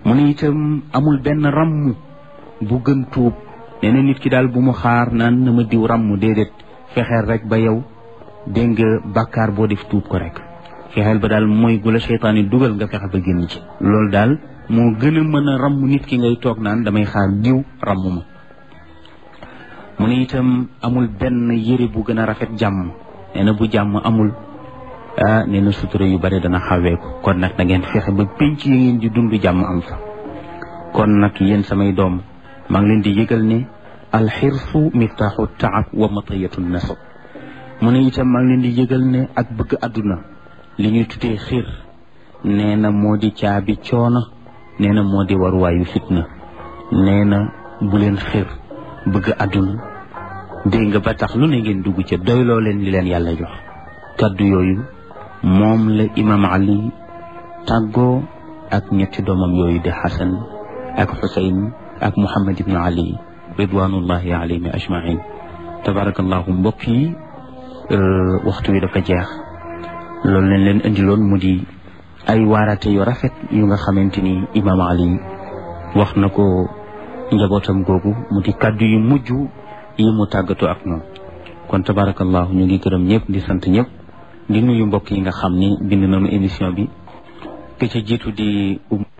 mu ne itam amul benn ràmm bu gën tuub nee na nit ki daal bu mu xaar naan na ma diw ràmm déedéet fexeel rek ba yow dégg nga bàkkaar boo def tuub ko rek fexeel ba daal mooy gu la seytaan yi dugal nga fexe ba génn ci loolu daal moo gën a mën a ràmm nit ki ngay toog naan damay xaar diw ràmm ma mu ne itam amul benn yére bu gën a rafet jàmm nee na bu jàmm amul ah nee na sutura yu bari dana xaweeku kon nag da ngeen fexe ba pénc yi ngeen di dund jàmm am fa kon nag yéen samay doom maa ngi leen di yëgal ne alxirsu miftaaxu taab wa matayatu nasab mu ne itam maa ngi leen di yëgal ne ak bëgg àdduna li ñuy tuddee xir nee na moo di caabi coono nee na moo di waruwaayu fitna nee na bu leen xir bëgg àdduna dégg nga ba tax lu ne ngeen dugg ca doyloo leen li leen yàlla jox kaddu yooyu moom la imam ali tàggoo ak ñetti doomam yooyu di xasan ak xusayn ak muhammad ibnu ali ridwanullahi alayhim ajmain tabarakallahu mbokk yi waxtu wi dafa jeex loolu leen leen indiloon mu di ay waarate yu rafet yu nga xamante ni imam ali wax na ko njabootam googu mu di kaddu yu mujj yi mu tàggatoo ak ñoom kon tabarakallahu ñu ngi gërëm ñëpp di sant ñëpp di nuyu mbokk yi nga xam ni bind nañu émission bi ke ca jiitu di